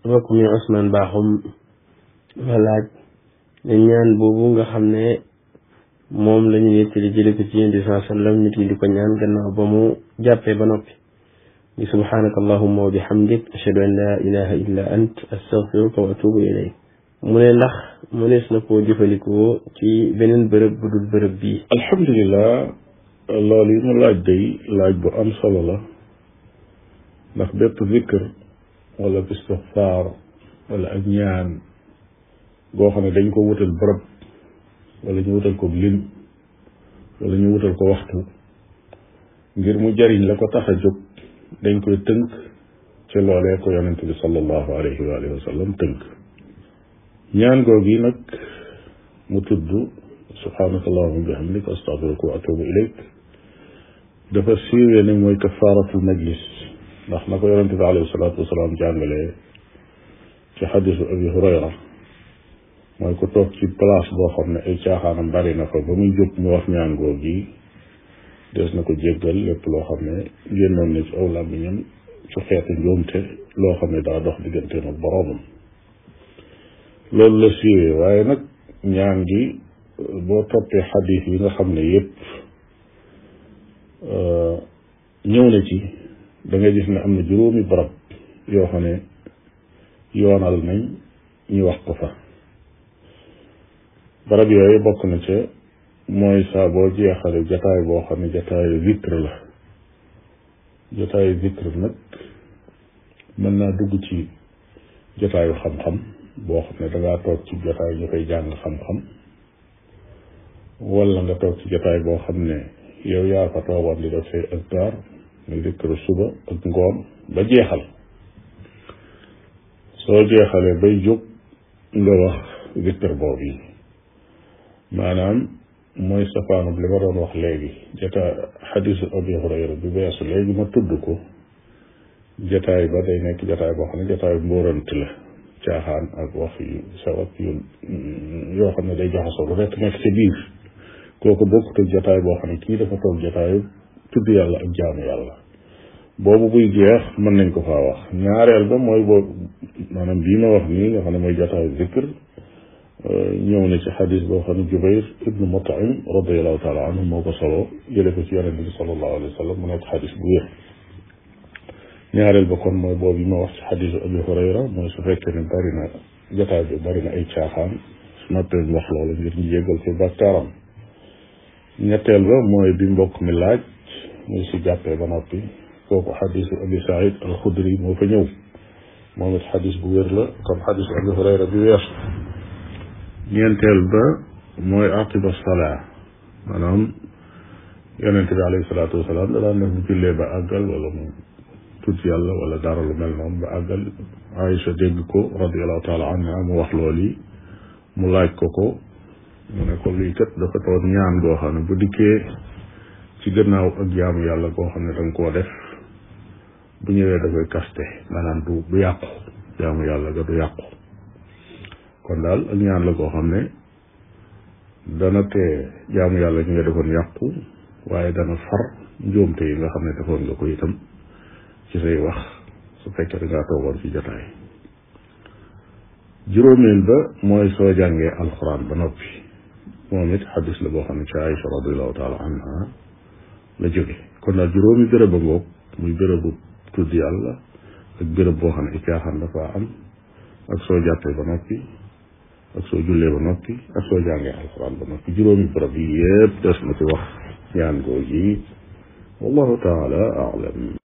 mbokk mi Ousmane Bakhoum ma laaj ne ñaan boobu nga xam ne moom la ñu nettali jële ko ci yéen di saa sallam nit ñi di ko ñaan gannaaw ba mu jàppee ba noppi di subhanaka allahumma wa bihamdik ashhadu an la ilaha illa ant astaghfiruka wa atubu ilayk mu ne ndax mu nees na koo jëfandikoo ci beneen bërëb bu dul bërëb bii alhamdulilah loolu yi mu laaj day laaj bu am solo la ndax bépp zikr wala istixfaar wala ak ñaan goo xam ne dañ ko wutal bërëb wala ñu wutal ko lim wala ñu wutal ko waxtu ngir mu jariñ la ko tax a jóg dañ koy tënk ci loolee ko yonent bi sallallahu alayhi wa alihi wa sallam tënk ñaan googu yi nag mu tudd subhanaka allahuma bihamdik astaghfiruka wa atubu ilayk dafa siiwee ne mooy kafaaratul majlis ndax na ko yonent bi alayhi salaatu wasalaam jàngalee ci xadisu abi hurayra mooy ku toog ci place boo xam ne ay caaxaanam bari na fa ba muy jóg mu wax ñaan googu yi des na ko jéggal lépp loo xam ne génnoon na ci aw làmmiñam ci xeetu njuumte loo xam ne daa dox digganteem ak boroomam loolu la siiwee waaye nag ñaan gi boo toppee xadis yi nga xam ne yépp ñëw na ci da nga gis ne am na juróomi barab yoo xam ne yoonal nañ ñu wax ko fa barab yooyu bokk na ca mooy saa boo jeexale jataay boo xam ne jataayu zikr la jataayu zikr nag mën naa dugg ci jataayu xam-xam boo xam ne dangaa toog ci jataay ñu koy jàng xam-xam wala nga toog ci jataay boo xam ne yow yaa fa toogoon di def say azkar muy zikru suba ak ngoon ba jeexal soo jeexalee bay jóg nga wax zikr boobu yi maanaam mooy safaanub li ma doon wax léegi jataay xadisu abi hurayra bi weesu léegi ma tudd ko jataay ba day nekk jataay boo xam ne jataay mbóorant la caaxaan ak wax yu saw ak yu yoo xam ne day jaxasoo lu rekk nekk ci biir kooku bokkut ak jataay boo xam ne kii dafa toog jataayu tudd yàlla ak jaamu yàlla boobu buy jeex mën nañ ko faa wax ñaareel ba mooy boobu maanaam bii ma wax nii nga xam ne mooy jataayu zikr ñëw na ci xadis boo xam ne Jubayr ibnu Mutaim radiallahu taala anhu moo ko solo jële ko ci yonente bi sallallahu alayhi wa sallam mu nekk xadis bu wér ñaareel ba kon mooy boobu yi ma wax ci xadisu Abi Hurayra mooy su fekkee ne bari na jotaay bi bari na ay caaxaan su noppee mu wax loolu ngir ñu jéggal ko bàkkaaram ñetteel ba mooy bi mbokk mi laaj muy si jàppee ba noppi kooku xadisu Abi Saïd al-Xudri moo fa ñëw moom it xadis bu wér la comme xadisu Abi Hurayra bi weesu ñeenteel ba mooy aqiba salaa maanaam yonente bi alayhi salaatu wasalaam da daan def bu jullee ba àggal wala mu tudd yàlla wala dara lu mel noonu ba àggal Aïcha dégg ko radiallahu taala anha mu wax loolu yi mu laaj ko ko mu ne ko lii kat dafa toon ñaan goo xam ne bu dikkee ci gannaaw ak jaamu yàlla goo xam ne da nga koo def bu ñëwee da koy kaste maanaam du du yàqu jaamu yàlla ga du yàqu kon daal ak ñaan la koo xam ne dana tee jaamu yàlla ñu nga defoon yàqu waaye dana far njuumte yi nga xam ne defoon nga ko itam ci say wax su fekkee da ngaa toogoon ci jotaay juróomeel ba mooy soo jàngee alxuraan ba noppi moom it xadis la boo xam ne ci Aïcha radiallahu taala anha la jóge kon daal juróomi béréb a ngoog muy bérébu tudd yàlla ak béréb boo xam ne i caaxaan dafa am ak soo jàppee ba noppi ak soo jullee ba noppi ak soo jàngee alxuraan ba noppi juróomi béréb yi yépp des na ci wax ñaan googu yi wallahu taala alam